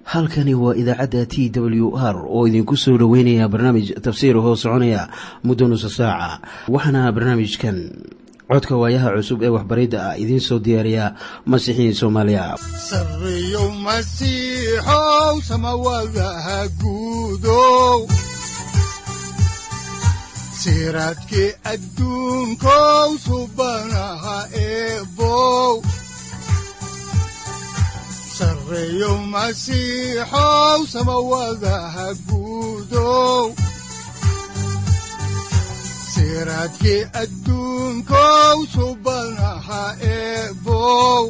halkani waa idaacadda t w r oo idinku soo dhoweynaya barnaamij tafsiir hoo soconaya muddo nusa saaca waxaana barnaamijkan codka waayaha cusub ee waxbaridda ah idiin soo diyaariya masiixiin soomaaliya sareyow masiixow samawadaha guudow siraadkii adduunkow subanaha eebow sareyow masiixow samawadaha guudow siraadkii adduunkow subanaha eebow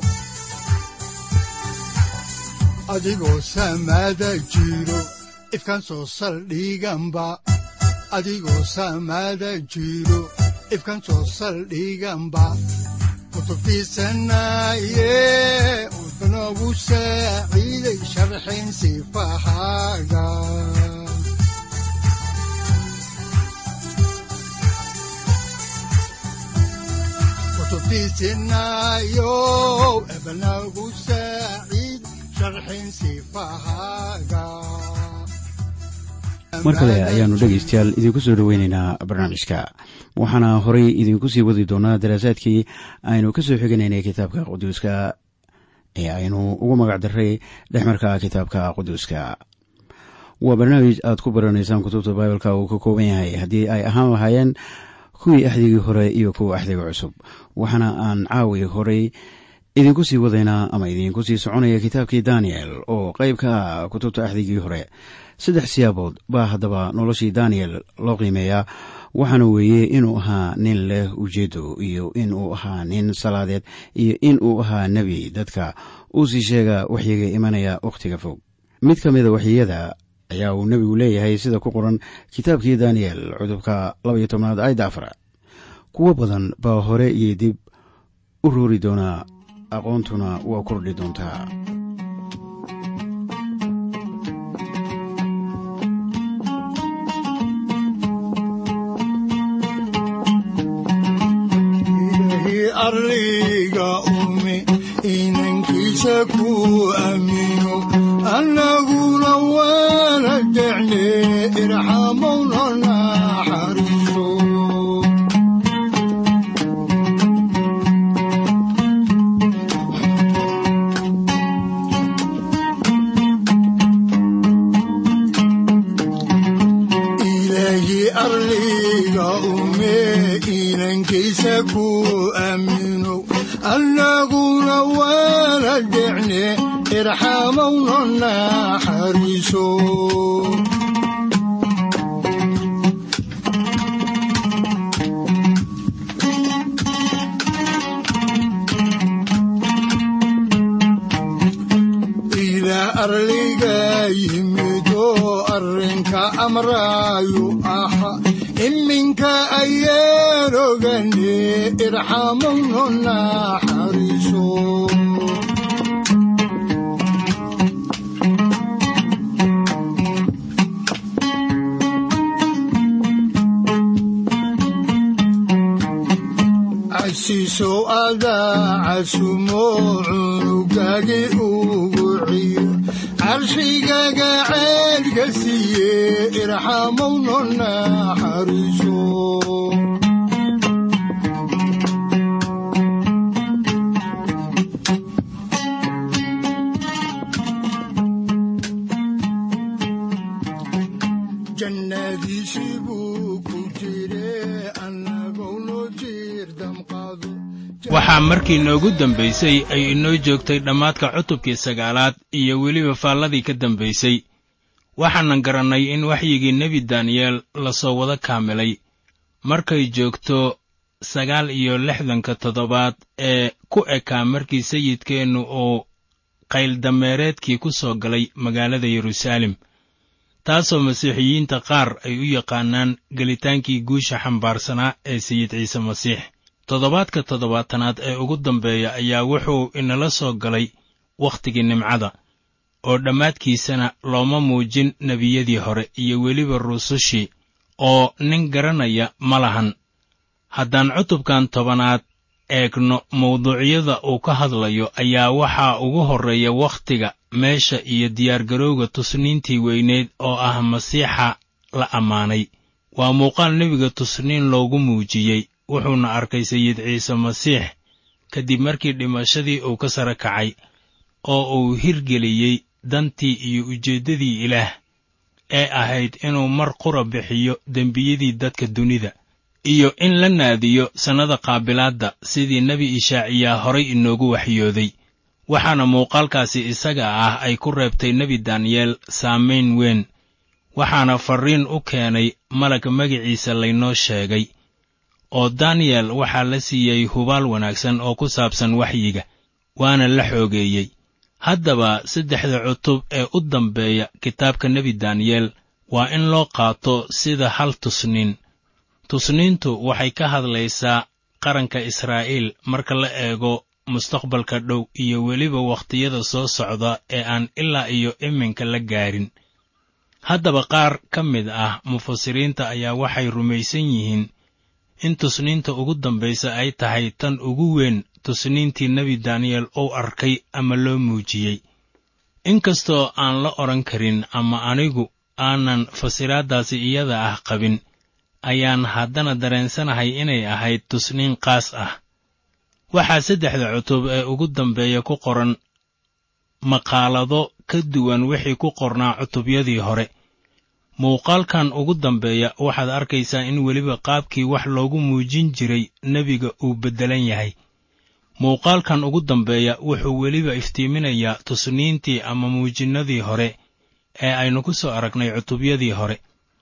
adigoo samaada jiro ifkaan soo saldhiganba adigoo samaada jiro ifkaan soo saldhiganba kutubtiisanaye udanogu saaciiday sharxin sifahaaga kutubtiisinayo ebanagu saaciid sharxin sifahaaga mar kale ayaannu dhegaystayaal idinku soo dhoweynaynaa barnaamijka waxaana horay idinku sii wadi doonaa daraasaadkii aynu ka soo xiganaynay kitaabka quduuska ee aynu ugu magac daray dhexmarka kitaabka quduuska waa barnaamij aad ku baranaysaan kutubta baibalka uu ka kooban yahay haddii ay ahaan lahaayeen kuwii axdigii hore iyo kuwa axdiga cusub waxaana aan caawi horay idinku sii wadaynaa ama idinku sii soconaya kitaabkii daniel oo qayb ka ah kutubta axdigii hore saddex siyaabood baa haddaba noloshii daniel loo qiimeeyaa waxaana weeye inuu ahaa nin leh ujeedo iyo inuu ahaa nin salaadeed iyo inuu ahaa nebi dadka uu sii sheega waxyiga imanaya wakhtiga fog mid ka mida waxyiyada ayaa uu nebigu leeyahay sida ku qoran kitaabkii daniel cudubka labaiyo tobnaad ayda afar kuwo badan baa hore iyo dib u roori doonaa aqoontuna waa kordhi doontaa arliga ume inankiisa ku aamino annaguna waana jecne irxamowna naxariiso ilaahi arliga ume inankiisa ku aamino annaguna waana jecne irxamowna naxariiso ilaah arliga yimido arrinka amraayu aha iminka ayaan ogane irxamowna naxariiso casiisow adaa casumo cunugagi ugu ciyo carshigaga ceedka siiye irxamowna naxariiso jannadiisii buu ku jire annagowno jiir damqado waxaa markii noogu dambaysay ay inoo joogtay dhammaadka cutubkii sagaalaad iyo weliba faalladii ka dambaysay waxaanan garannay in waxyigii nebi daniyeel lasoo wada kaamilay markay joogto sagaal iyo lixdanka toddobaad ee ku ekaa markii sayidkeennu uu qayldameereedkii ku soo galay magaalada yeruusaalem taasoo masiixiyiinta qaar ay u yaqaanaan gelitaankii guusha xambaarsanaa ee sayid ciise masiix toddobaadka toddobaatanaad ee ugu dambeeya ayaa wuxuu inala soo galay wakhtigii nimcada oo dhammaadkiisana looma muujin nebiyadii hore iyo weliba rusushii oo nin garanaya ma lahan haddaan cutubkan tobanaad eegno mawduucyada uu ka hadlayo ayaa waxaa ugu horreeya wakhtiga meesha iyo diyaargarowga tusniintii weyneed oo ah masiixa la ammaanay waa muuqaal nebiga tusniin loogu muujiyey wuxuuna arkay sayid ciise masiix kadib markii dhimashadii uu ka sara kacay oo uu hirgeliyey dantii iyo ujeeddadii ilaah ee ahayd inuu mar qura bixiyo dembiyadii dadka dunida iyo in la naadiyo sannada qaabilaadda sidii nebi ishaaciyaa horay inoogu waxyooday waxaana muuqaalkaasi isaga ah ay ku reebtay nebi daniyeel saamayn weyn waxaana farriin u keenay malag magiciisa laynoo sheegay oo daniyel waxaa la siiyey hubaal wanaagsan oo ku saabsan waxyiga waana la xoogeeyey haddaba saddexda cutub ee u dambeeya kitaabka nebi daniyeel waa in loo qaato sida hal tusniin tusniintu waxay ka hadlaysaa qaranka israa'iil marka la eego mustaqbalka dhow iyo weliba wakhtiyada soo socda ee aan ilaa iyo iminka la gaarin haddaba qaar ka mid ah mufasiriinta ayaa waxay rumaysan yihiin in tusniinta ugu dambaysa ay tahay tan ugu weyn tusniintii nebi daniyel uu arkay ama loo muujiyey inkastoo aan la odhan karin ama anigu aanan fasiraaddaasi iyada ah qabin ayaan haddana dareensanahay inay ahayd tusniin qaas ah waxaa saddexda cutub ee ugu dambeeya ku qoran maqaalado ka duwan wixii ku qornaa cutubyadii hore muuqaalkan ugu dambeeya waxaad arkaysaa in weliba qaabkii wax loogu muujin jiray nebiga uu beddelan yahay muuqaalkan ugu dambeeya wuxuu weliba iftiiminayaa tusniintii ama muujinnadii hore ee aynu ku soo aragnay cutubyadii hore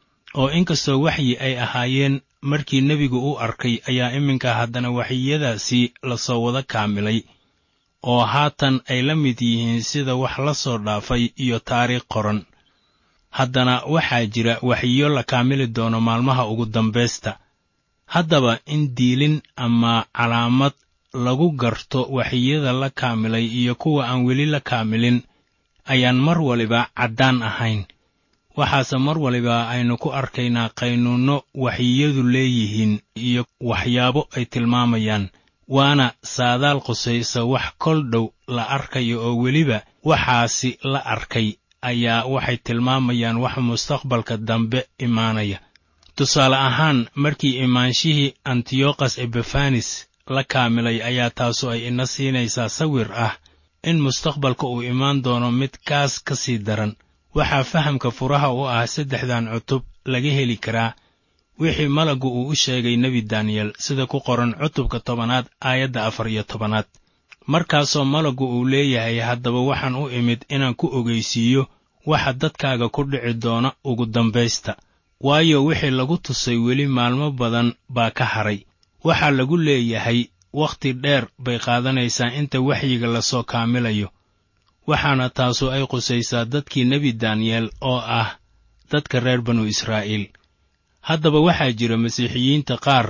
oo inkastoo waxyi ay ahaayeen markii nebigu u arkay ayaa iminka haddana waxyiyadaasii la soo wada kaamilay oo haatan ay la mid yihiin sida wax la soo dhaafay iyo taariikh qoran haddana waxaa jira waxyiyo la kaamili doono maalmaha ugu dambaysta haddaba in diilin ama calaamad lagu garto waxyiyada la kaamilay iyo kuwa aan weli la kaamilin ayaan mar waliba caddaan ahayn waxaase mar waliba aynu ku arkaynaa qaynuunno waxyiyadu leeyihiin iyo waxyaabo ay tilmaamayaan waana saadaal qusaysa wax kol dhow la arkayo oo weliba waxaasi la arkay ayaa waxay tilmaamayaan wax mustaqbalka dambe imaanaya tusaale ahaan markii imaanshihii antiyokhas ebefanis la kaamilay ayaa taasu ay ina siinaysaa sawir ah in mustaqbalka uu imaan doono mid kaas ka sii daran waxaa fahamka furaha u ah saddexdan cutub laga heli karaa wixii malaggu uu u sheegay nebi daniyel sida ku qoran cutubka tobanaad aayadda afar iyo tobanaad markaasoo malaggu uu leeyahay haddaba waxaan u imid inaan ku ogeysiiyo waxa dadkaaga ku dhici doona ugu dambaysta waayo wixii lagu tusay weli maalmo badan baa ka haray waxaa lagu leeyahay wakhti dheer bay qaadanaysaa inta waxyiga lasoo kaamilayo waxaana taasu ay qusaysaa dadkii nebi daniyel oo ah dadka reer banu israa'iil haddaba waxaa jira masiixiyiinta qaar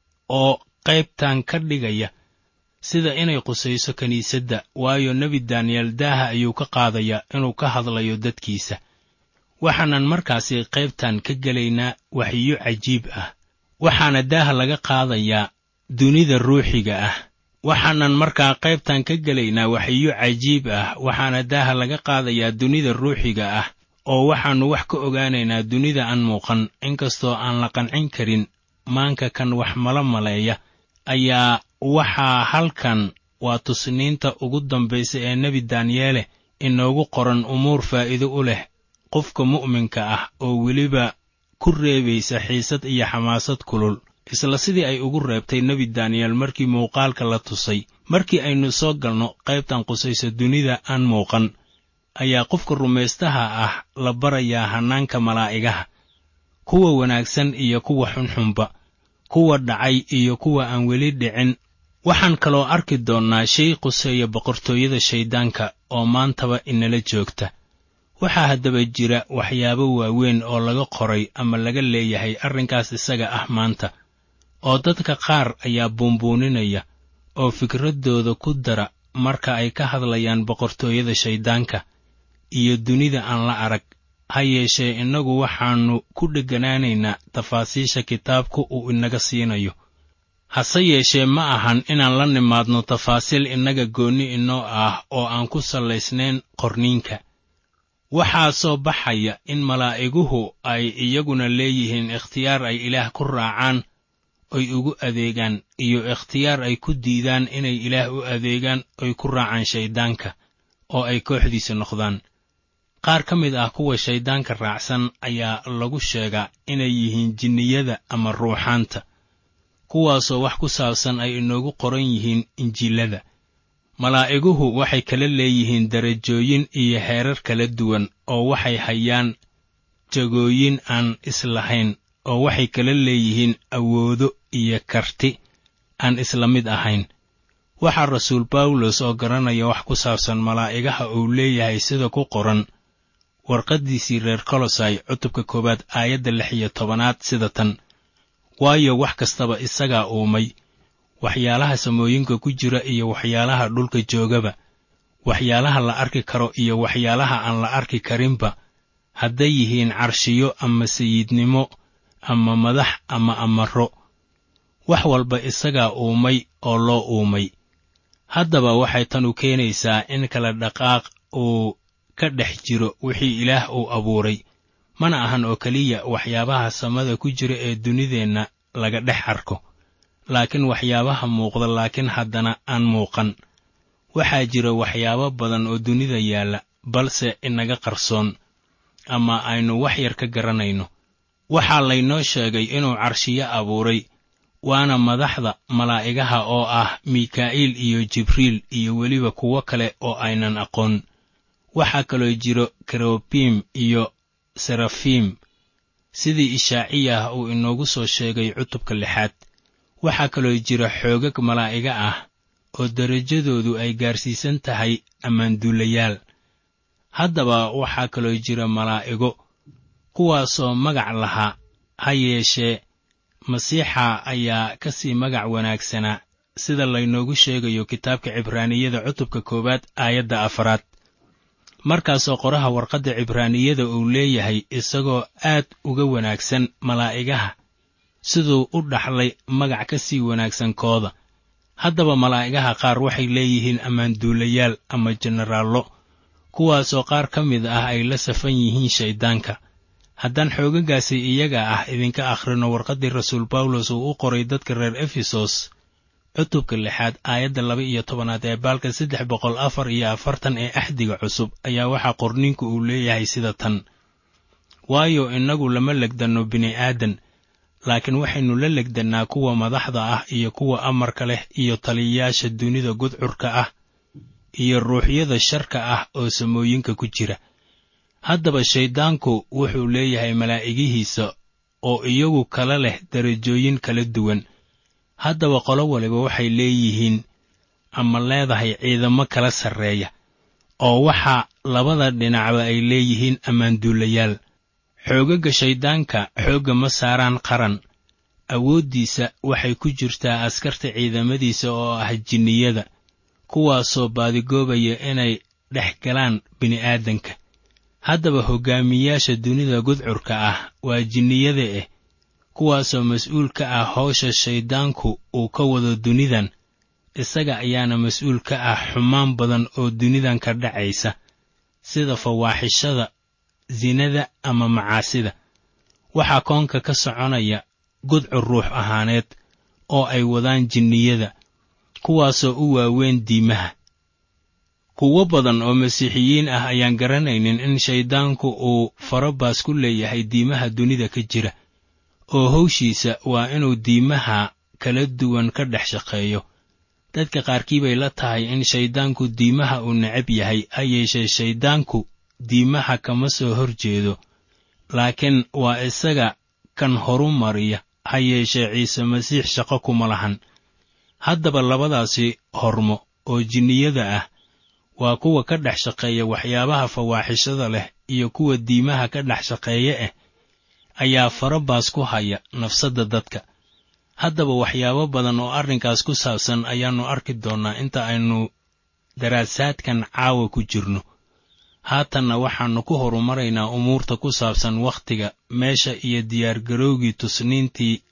oo qaybtan ka dhigaya sida inay qusayso kiniisadda waayo nebi daniyel daaha ayuu ka qaadayaa inuu ka hadlayo dadkiisa waxaanan markaasi qaybtan ka gelaynaa waxyiyo cajiib ah waxaana daaha laga qaadayaa dunida ruuxiga ah waxaanan markaa qaybtan ka gelaynaa waxyiyo cajiib ah waxaana daaha laga qaadayaa dunida ruuxiga ah oo waxaannu wax ka ogaanaynaa dunida aan muuqan inkastoo aan la qancin karin maanka kan wax mala maleeya ayaa waxaa halkan waa tusniinta ugu dambaysa ee nebi daniyeele inoogu qoran umuur faa'iido u leh qofka mu'minka ah oo weliba ku reebaysa xiisad iyo xamaasad kulul isla sidii ay ugu reebtay nebi daniyel markii muuqaalka la tusay markii aynu soo galno qaybtan qusaysa dunida aan muuqan ayaa qofka rumaystaha ah la barayaa hannaanka malaa'igaha kuwa wanaagsan iyo kuwa xunxunba kuwa dhacay iyo kuwa aan weli dhicin waxaan kaloo arki doonnaa shay quseeya boqortooyada shayddaanka oo maantaba inala joogta waxaa haddaba jira waxyaabo waaweyn oo laga qoray ama laga leeyahay arrinkaas isaga ah maanta oo dadka qaar ayaa buunbuuninaya oo fikraddooda ku dara marka ay ka hadlayaan boqortooyada shayddaanka iyo dunida aan la arag ha yeeshee innagu waxaannu ku dhegganaanaynaa tafaasiisha kitaabku uu inaga siinayo hase yeeshee ma ahan inaan la nimaadno tafaasiil innaga goonni inoo ah oo aan ku sallaysnayn qorniinka waxaa soo baxaya in malaa'iguhu ay iyaguna leeyihiin ikhtiyaar ay ilaah ku raacaan oy ugu adeegaan iyo ikhtiyaar ay ku diidaan inay ilaah u adeegaan oy ku raacaan shayddaanka oo ay kooxdiisa noqdaan qaar ka mid ah kuwa shayddaanka raacsan ayaa lagu sheegaa inay yihiin jinniyada ama ruuxaanta kuwaasoo wax ku saabsan ay inoogu qoran yihiin injiilada malaa'iguhu waxay kala leeyihiin darajooyin iyo heerar kala duwan oo waxay hayaan jagooyin aan islahayn oo waxay kala leeyihiin awoodo iyo karti aan isla mid ahayn waxaa rasuul bawlos oo garanaya wax ku saabsan malaa'igaha uu leeyahay sida ku qoran warqaddiisii reer kolosai cutubka koowaad aayadda lix iyo tobanaad sida tan waayo wax kastaba isagaa uumay waxyaalaha samooyinka ku jira iyo waxyaalaha dhulka joogaba waxyaalaha la arki karo iyo waxyaalaha aan la arki karinba hadday yihiin carshiyo ama sayidnimo ama madax ama amaro wax walba isagaa uumay oo loo uumay haddaba waxay tanu keenaysaa in kala dhaqaaq uu ka dhex jiro wixii ilaah uu abuuray mana ahan oo keliya waxyaabaha samada ku jira ee dunideenna laga dhex arko laakiin waxyaabaha muuqda laakiin haddana aan muuqan waxaa jira waxyaabo badan oo dunida yaalla balse inaga qarsoon ama aynu wax yar ka garanayno waxaa laynoo sheegay inuu carshiyo abuuray waana madaxda malaa'igaha oo ah mikaa'iil iyo jibriil iyo weliba kuwo kale oo aynan aqoon waxaa kaloo jiro kerobiim iyo serafiim sidii ishaaciyah uu inoogu soo sheegay cutubka lixaad waxaa kaloo jira xoogag malaa'iga ah oo derajadoodu ay gaarsiisan tahay ammaanduulayaal haddaba waxaa kaloo jira malaa'igo kuwaasoo magac lahaa ha yeeshee masiixa ayaa ka sii magac wanaagsanaa sida laynoogu sheegayo kitaabka cibraaniyada cutubka koowaad aayadda afaraad markaasoo qoraha warqadda cibraaniyada uu leeyahay isagoo aad uga wanaagsan malaa'igaha siduu u dhaxlay magac ka sii wanaagsan kooda haddaba malaa'igaha qaar waxay leeyihiin ammaanduulayaal ama jenaraallo kuwaasoo qaar ka mid ah ay la safan yihiin shayddaanka haddaan xoogaggaasi iyaga ah idinka akhrino warqaddii rasuul bawlos uu u qoray dadka reer efesos cutubka lixaad aayadda laba iyo tobanaad ee baalka saddex boqol afar iyo afartan ee axdiga cusub ayaa waxaa qorniinku uu leeyahay sida tan waayo innagu lama legdanno bini'aadan laakiin waxaynu la legdannaa kuwa madaxda ah iyo kuwa amarka leh iyo taliyayaasha dunida gudcurka ah iyo ruuxyada sharka ah oo samooyinka ku jira haddaba shayddaanku wuxuu leeyahay malaa'igihiisa oo iyagu kala leh darajooyin kala duwan haddaba qolo waliba waxay leeyihiin ama leedahay ciidamo kala sarreeya oo waxaa labada dhinacba ay leeyihiin ammaanduulayaal xoogagga shayddaanka xoogga ma saaraan qaran awooddiisa waxay ku jirtaa askarta ciidamadiisa oo ah jinniyada kuwaasoo baadigoobaya inay dhex galaan bini'aadanka haddaba hoggaamiyaasha dunida gudcurka ah waa jinniyada eh kuwaasoo mas-uul ka ah hawsha shayddaanku uu ka wado dunidan isaga ayaana mas-uul ka ah xumaan badan oo dunidan ka dhacaysa sida fawaaxishada sinada ama macaasida waxaa koonka ka soconaya gudcur ruux ahaaneed oo ay wadaan jinniyada kuwaasoo u waaweyn diimaha kuwo badan oo masiixiyiin ah ayaan garanaynin in shayddaanku uu farabaas ku leeyahay diimaha dunida ka jira oo hawshiisa waa inuu diimaha kala duwan ka dhex shaqeeyo dadka qaarkii bay la tahay in shayddaanku diimaha uu necab yahay ha yeeshee shayddaanku diimaha kama soo hor jeedo laakiin waa isaga kan horu mariya ha yeeshee ciise masiix shaqo kuma lahan haddaba labadaasi hormo oo jinniyada ah waa kuwa ka dhex shaqeeya waxyaabaha fawaaxishada leh iyo kuwa diimaha ka dhex shaqeeya ah ayaa farabaas ku haya nafsadda dadka haddaba waxyaabo badan oo arrinkaas ku saabsan ayaannu arki doonnaa inta aynu daraasaadkan caawa ku jirno haatanna waxaannu ku horumaraynaa umuurta ku saabsan wakhtiga meesha iyo diyaargarowgii tusniintii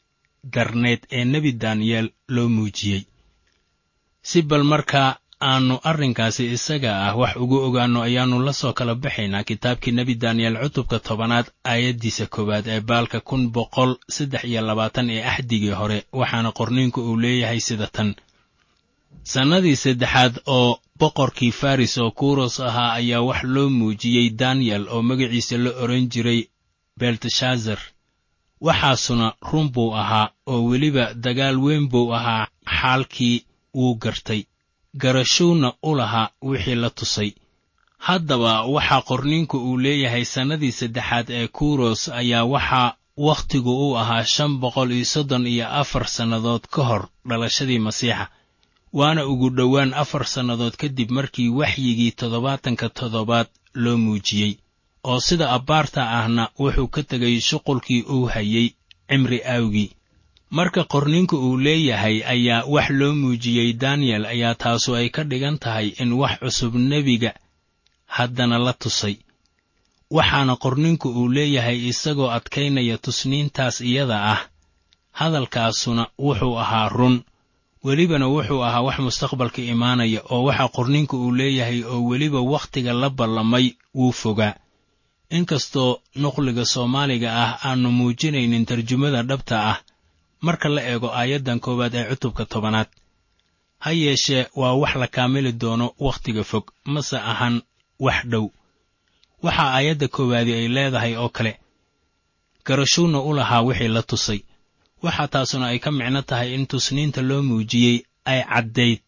darneed ee nebi daniyeel loo muujiyey si bal markaa aannu arrinkaasi isaga ah wax ugu ogaanno ayaannu la soo kala baxaynaa kitaabkii nebi daniyeel cutubka tobanaad aayaddiisa koowaad ee baalka kun boqol saddex iyo labaatan ee axdigii hore waxaana qorniinku uu leeyahay sida tan sannadii saddexaad oo boqorkii faris oo kuros ahaa ayaa wax loo muujiyey daniyel oo magaciisa la odhan jiray belteshazar waxaasuna run buu ahaa oo weliba dagaal weyn buu ahaa xaalkii wuu gartay garashowna u lahaa wixii la tusay haddaba waxaa qorniinku uu leeyahay sannadii saddexaad ee kuros ayaa waxaa wakhtigu u ahaa shan boqol iyo soddon iyo afar sannadood ka hor dhalashadii masiixa waana ugu dhowaan afar sannadood kadib markii waxyigii toddobaatanka toddobaad loo muujiyey oo sida abbaarta ahna wuxuu ka tegay shuqulkii uu hayey cimri aawgii marka qorninku uu leeyahay ayaa wax loo muujiyey daniyel ayaa taasu ay ka dhigan tahay in wax cusub nebiga haddana la tusay waxaana qorninku uu leeyahay isagoo adkaynaya tusniintaas iyada ah hadalkaasuna wuxuu ahaa run welibana wuxuu ahaa wax mustaqbalka imaanaya oo waxa qorninku uu leeyahay oo weliba wakhtiga la ballamay wuu fogaa inkastoo nuqliga soomaaliga ah aannu muujinaynin tarjumada dhabta ah marka la eego aayaddan koowaad ee cutubka tobanaad ha yeeshee waa wax la kaamili doono wakhtiga fog mase ahan wax dhow waxaa aayadda koowaadi ay leedahay oo kale garashuuna u lahaa wixii la tusay waxaa taasuna ay ka micno tahay in tusniinta loo muujiyey ay caddayd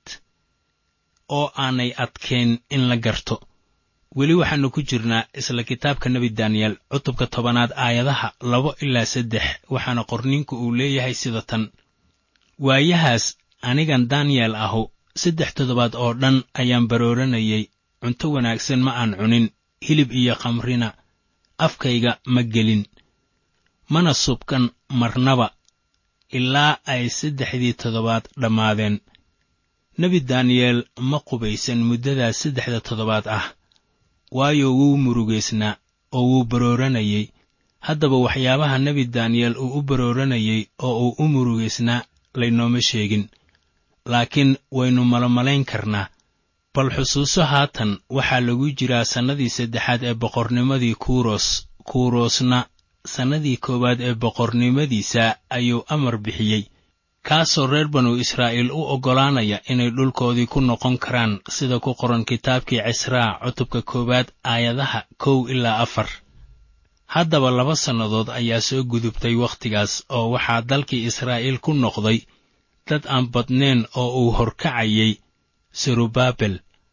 oo aanay adkayn in la garto weli waxaannu ku jirnaa isla kitaabka nebi daniyel cutubka tobanaad aayadaha labo ilaa saddex waxaana qorniinku uu leeyahay sida tan waayahaas anigan daniyel ahu saddex toddobaad oo dhan ayaan barooranayay cunto wanaagsan ma aan cunin hilib iyo khamrina afkayga ma gelin mana subkan marnaba ilaa ay saddexdii toddobaad dhammaadeen nebi daniyeel ma qubaysan muddadaas saddexda toddobaad ah waayo wuu murugaysnaa oo wuu barooranayey haddaba waxyaabaha nebi daniyeel uu u barooranayey oo uu u murugaysnaa laynooma sheegin laakiin waynu malomalayn karnaa bal xusuuso haatan waxaa lagu jiraa sannadii saddexaad ee boqornimadii kuros kurosna sannadii koowaad ee boqornimadiisa ayuu amar bixiyey kaasoo reer banu israa'iil u oggolaanaya inay dhulkoodii ku noqon karaan sida ku qoran kitaabkii cisraa cutubka koowaad aayadaha kow ilaa afar haddaba laba sannadood ayaa soo gudubtay wakhtigaas oo waxaa dalkii israa'iil ku noqday dad aan badnayn oo uu horkacayay serubaabel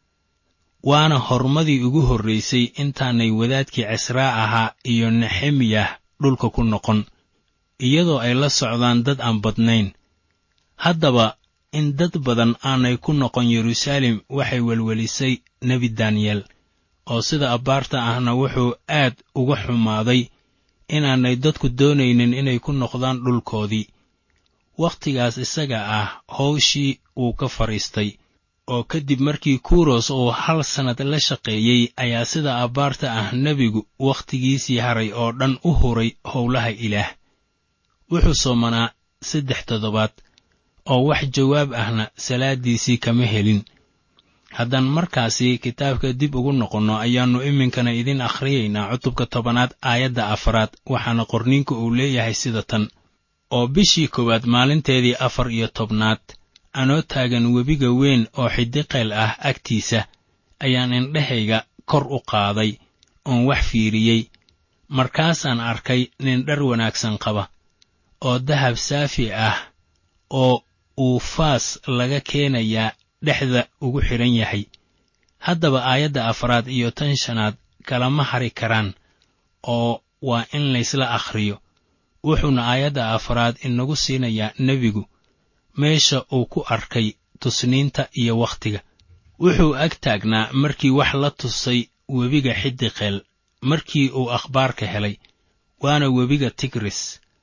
waana hormadii ugu horraysay intaanay wadaadkii cisraa ahaa iyo nexemiyah dhulka ku noqon iyadoo ay la socdaan dad aan badnayn haddaba in dad badan aanay ku noqon yeruusaalem waxay welwelisay nebi daniyel oo sida abbaarta ahna wuxuu aad uga xumaaday inaanay dadku doonaynin inay ku noqdaan dhulkoodii wakhtigaas isaga ah howshii wuu ka fadhiistay oo kadib markii kuros uu hal sannad la shaqeeyey ayaa sida abbaarta ah nebigu wakhtigiisii haray oo dhan u huray howlaha ilaah wuxuu soomanaa saddex toddobaad oo wax jawaab ahna salaaddiisii kama helin haddaan markaasi kitaabka dib ugu noqonno ayaannu iminkana idin akhriyaynaa cutubka tobanaad aayadda afaraad waxaana qorniinku uu leeyahay sida tan oo bishii koowaad maalinteedii afar iyo tobnaad anoo taagan webiga weyn oo xidiqeel ah agtiisa ayaan indhahayga kor u qaaday oon wax fiiriyey markaasaan arkay nin dhar wanaagsan qaba oo dahab saafi ah oo uu faas laga keenayaa dhexda ugu xidhan yahay haddaba aayadda afraad iyo tan shanaad kalama hari karaan oo waa in laysla akhriyo wuxuuna aayadda afraad inagu siinayaa nebigu meesha uu ku arkay tusniinta iyo wakhtiga wuxuu ag taagnaa markii wax la tusay webiga xidiqeel markii uu akhbaarka helay waana webiga tigris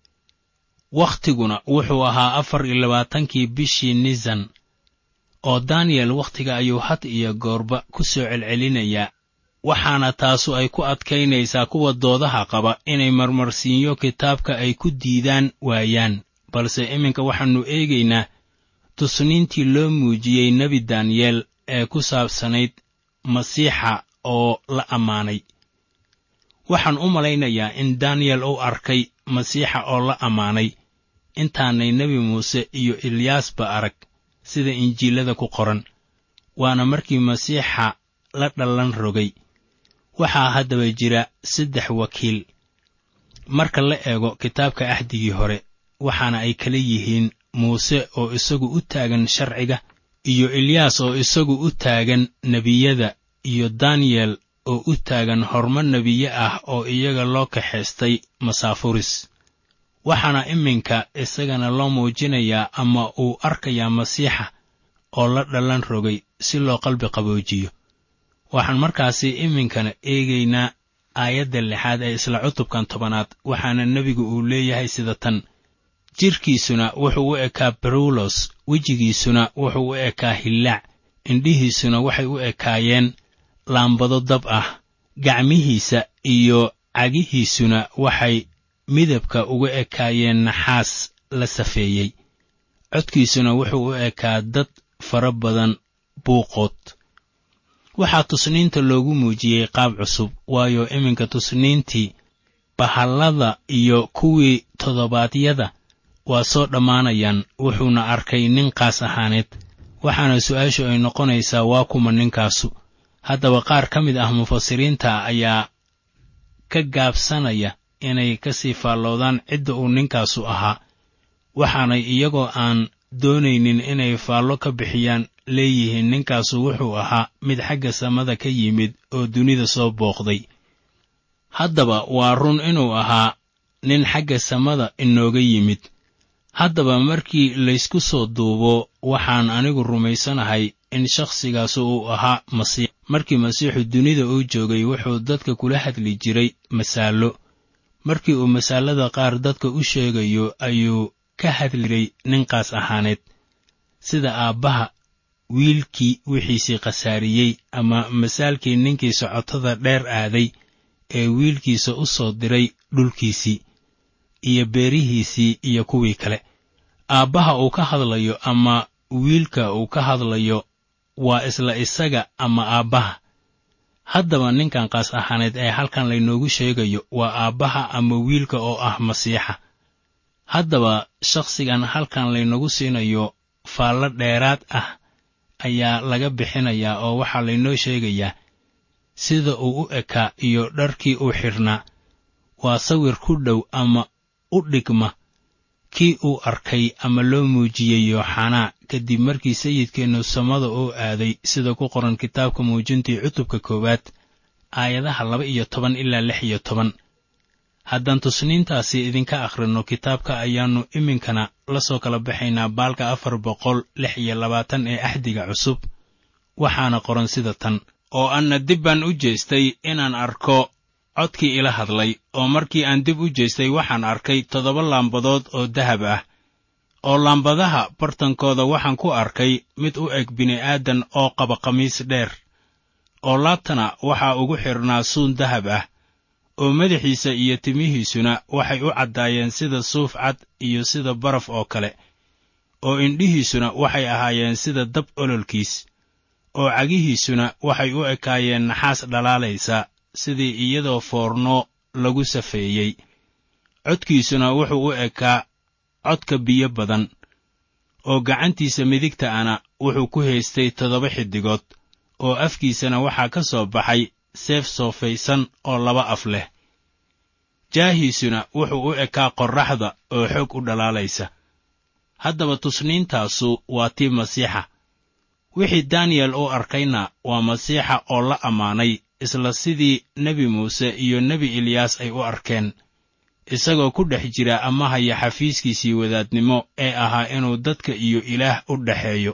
wakhtiguna wuxuu ahaa afar iyo labaatankii bishii nisan oo daniyel wakhtiga ayuu had iyo goorba ku soo celcelinayaa waxaana taasu ay ku adkaynaysaa kuwa doodaha qaba inay marmarsiinyo kitaabka ay ku diidaan waayaan balse iminka waxaannu eegaynaa tusniintii loo muujiyey nebi daniyeel ee ku saabsanayd masiixa oo la ammaanay waxaan u malaynayaa in daniyel uu arkay masiixa oo la ammaanay intaanay nebi muuse iyo ilyaasba arag sida injiilada ku qoran waana markii masiixa la dhallan rogay waxaa haddaba jira saddex wakiil marka la eego kitaabka axdigii hore waxaana ay kala yihiin muuse oo isagu u taagan sharciga iyo ilyaas oo isagu u taagan nebiyada iyo daniyel oo u taagan horumar nebiye ah oo iyaga loo kaxaystay masaafuris waxaana iminka isagana loo muujinayaa ama uu arkayaa masiixa oo la dhallan rogay si loo qalbi qaboojiyo waxaan markaasi iminkana eegaynaa aayadda lixaad ee isla cutubkan tobanaad waxaana nebigu uu leeyahay sida tan jidhkiisuna wuxuu u ekaa barulos wejigiisuna wuxuu u ekaa hillaac indhihiisuna waxay u ekaayeen laambado dab ah gacmihiisa iyo cagihiisuna waxay midabka uga ekaayeen naxaas la safeeyey codkiisuna wuxuu u ekaa dad fara badan buuqood waxaa tusniinta loogu muujiyey qaab cusub waayo iminka tusniintii bahallada iyo kuwii toddobaadyada waa soo dhammaanayaan wuxuuna arkay nin qaas ahaaneed waxaana su'aashu ay noqonaysaa waa kuma ninkaasu haddaba qaar ka mid ah mufasiriinta ayaa ka gaabsanaya inay ka sii faalloodaan cidda uu ninkaasu ahaa waxaanay iyagoo aan doonaynin inay faallo ka bixiyaan leeyihiin ninkaasu wuxuu ahaa mid xagga samada ka yimid oo dunida soo booqday haddaba waa run inuu ahaa nin xagga samada inooga yimid haddaba markii laysku soo duubo waxaan anigu rumaysanahay in shakhsigaasu uu ahaa masiix markii masiixu dunida uu joogay wuxuu dadka kula hadli jiray masaallo markii uu masaalada qaar dadka u sheegayo ayuu ka hadliray ninkaas ahaaneed sida aabbaha wiilkii wixiisii khasaariyey ama masaalkii ninkii socotada dheer aaday ee wiilkiisa u soo diray dhulkiisii iyo beerihiisii iyo kuwii kale aabbaha uu ka hadlayo ama wiilka uu ka hadlayo waa isla isaga ama aabbaha haddaba ninkan qaas ahaaneed ee halkan laynoogu sheegayo waa aabbaha ama wiilka oo ah masiixa haddaba shakhsigan halkan laynagu siinayo faallo dheeraad ah ayaa laga bixinayaa oo waxaa laynoo sheegayaa sida uu u ekaa iyo dharkii uu xidhnaa waa sawir ku dhow ama u dhigma kii uu arkay ama loo muujiyey yooxanaa kadib markii sayidkeennu samada uu aaday sida ku qoran kitaabka muujintii cutubka koowaad aayadaha laba iyo toban ilaa lix iyo toban haddaan tusniintaasi idinka akhrinno kitaabka ayaannu iminkana la soo kala baxaynaa baalka afar boqol lix iyo labaatan ee axdiga cusub waxaana qoran sida tan oo anna dib baan u jeestay inaan arko codkii ila hadlay oo markii aan dib u jeestay waxaan arkay toddoba laambadood oo dahab ah oo laambadaha bartankooda waxaan ku arkay mid u eg bini'aadan oo qaba khamiis dheer oo laabtana waxaa ugu xidhnaa suun dahab ah oo madaxiisa iyo timihiisuna waxay u caddaayeen sida suuf cad iyo sida baraf oo kale oo indhihiisuna waxay ahaayeen sida dab ololkiis oo cagihiisuna waxay u ekaayeen naxaas dhalaalaysa sidii iyadoo foorno lagu safeeyey codkiisuna wuxuu u ekaa codka biyo badan oo gacantiisa midigta ana wuxuu ku haystay toddoba xiddigood oo afkiisana waxaa ka soo baxay seef soofaysan oo laba af leh jaahiisuna wuxuu u ekaa qorraxda oo xoog u dhalaalaysa haddaba tusniintaasu waa tii masiixa wixii daniyel uu arkayna waa masiixa oo la ammaanay isla sidii nebi muuse iyo nebi eliyaas ay u arkeen isagoo ku dhex jira ama haya xafiiskiisii wadaadnimo ee ahaa inuu dadka iyo ilaah u dhexeeyo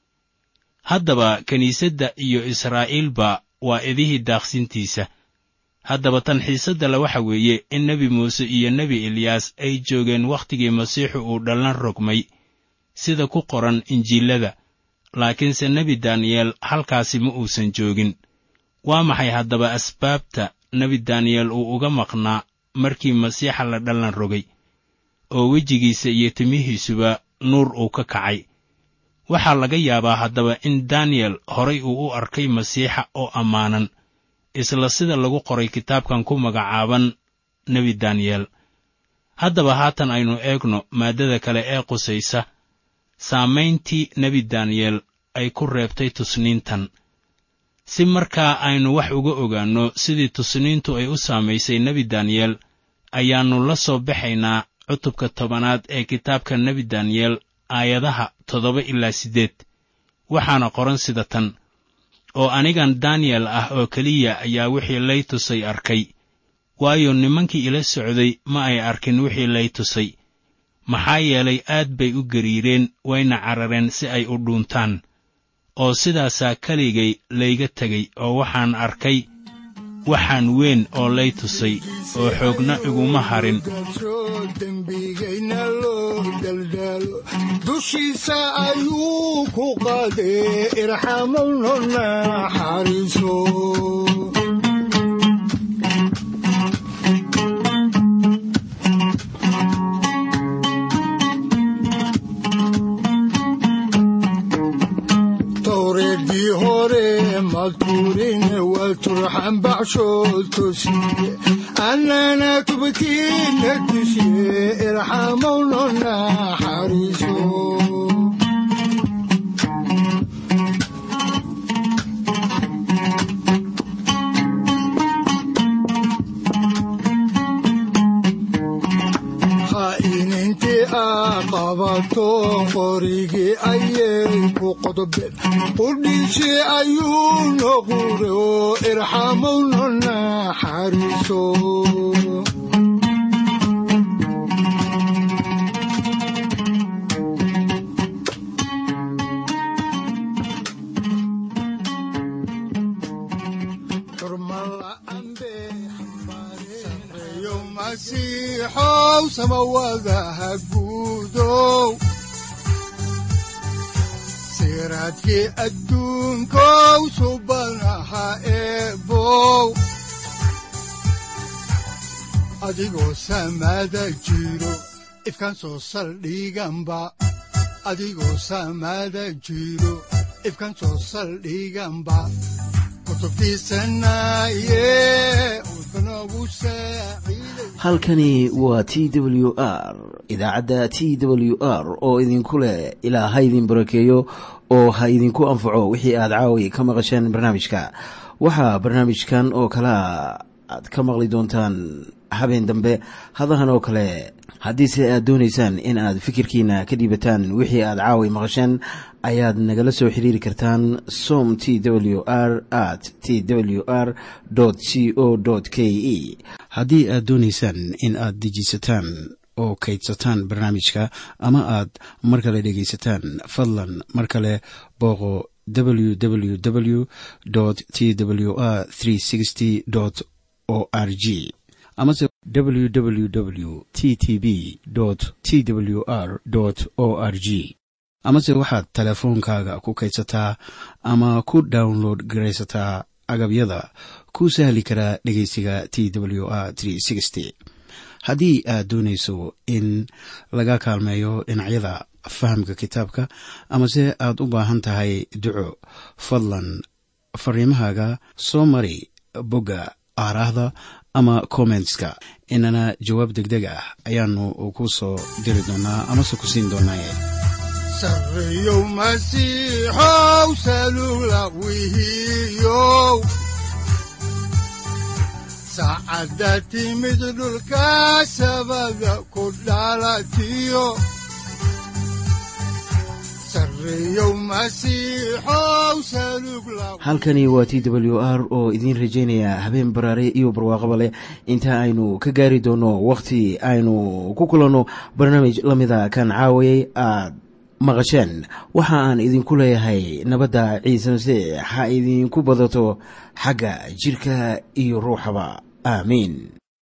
haddaba kiniisadda iyo israa'iilba waa idihii daaqsintiisa haddaba tan xiisadda le waxa weeye in nebi muuse iyo nebi eliyaas ay joogeen wakhtigii masiixu uu dhallan rogmay sida ku qoran injiilada laakiinse nebi daniyeel halkaasi ma uusan joogin waa maxay haddaba asbaabta nebi daniyeel uu uga maqnaa markii masiixa la dhallan rogay oo wejigiisa iyo timihiisuba nuur uu ka kacay waxaa laga yaabaa haddaba in daniyel horay uu u arkay masiixa oo ammaanan isla sida lagu qoray kitaabkan ku magacaaban nebi daniyel haddaba haatan aynu eegno maaddada kale ee qusaysa saamayntii nebi daniyel ay ku reebtay tusniintan si markaa aynu wax uga ogaanno sidii tusniintu ay u saamaysay nebi daniyel ayaannu la soo baxaynaa cutubka tobanaad ee kitaabka nebi daniyel aayadaha toddoba ilaa siddeed waxaana qoran sida tan oo anigan daniyel ah oo keliya ayaa wixii lay tusay arkay waayo nimankii ila socday ma ay arkin wixii lay tusay maxaa yeelay aad bay u gariireen wayna carareen si ay u dhuuntaan oo sidaasaa keligay layga tegay oo waxaan arkay waxaan weyn oo lay tusay oo xoogna iguma harin dembigayna loo daldalo dushiisa ayuu ku qaadee irxamowno naxariiso towreedii hore madkuurine waa turxan baxshood tosiye annana tubkiina tushiye irxamowno naxariiso khaa'inintii aa qabato qorigii ayay ku qodobeen qudhiishii ayuu noqure oo irxamowno naxariiso sareeyo masiixow samawadaha guudow siraadkii adduunkow subanaha eebow adigoo samada jiro ifkan soo saldhiganba adigoo samada jiro ifkan soo saldhiganba kutubtiisanaye udbanogu saaciiday halkani waa t w r idaacadda t w r oo idinku leh ilaa ha idin barakeeyo oo ha idinku anfaco wixii aad caawi ka maqasheen barnaamijka waxaa barnaamijkan oo kalea aad ka maqli doontaan habeen dambe hadahan oo kale haddiise aad doonaysaan in aad fikirkiina ka dhiibataan wixii aad caawi maqasheen ayaad nagala soo xiriiri kartaan som t w r at t w r c o k e haddii aad doonaysaan in aad dejiisataan oo kaydsataan barnaamijka ama aad mar kale dhegaysataan fadlan mar kale booqo www t w r o r g amase www t t b t w r o r g amase waxaad teleefoonkaaga ku kaydsataa ama ku download garaysataa agabyada ku sahli karaa dhegeysiga t w r haddii aad doonayso in laga kaalmeeyo dhinacyada fahamka kitaabka amase aad u baahan tahay duco fadlan fariimahaaga soo mari bogga aaraahda ama kommentska inana jawaab degdeg ah ayaanu ku soo diri doonaa amase ku siin doonaaye sareeyow masiixow salula wihiyow saacadda timid dhulka sabada ku dhalatiyo sareeyow masiixow salug la halkani waa t w r oo idiin rajaynaya habeen baraare iyo barwaaqaba leh inta aynu ka gaari doono wakhti aynu ku kulanno barnaamij la mida kan caawayay aad maqasheen waxa aan idinku leeyahay nabadda ciise masiix ha idinku badato xagga jidhka iyo ruuxaba aamiin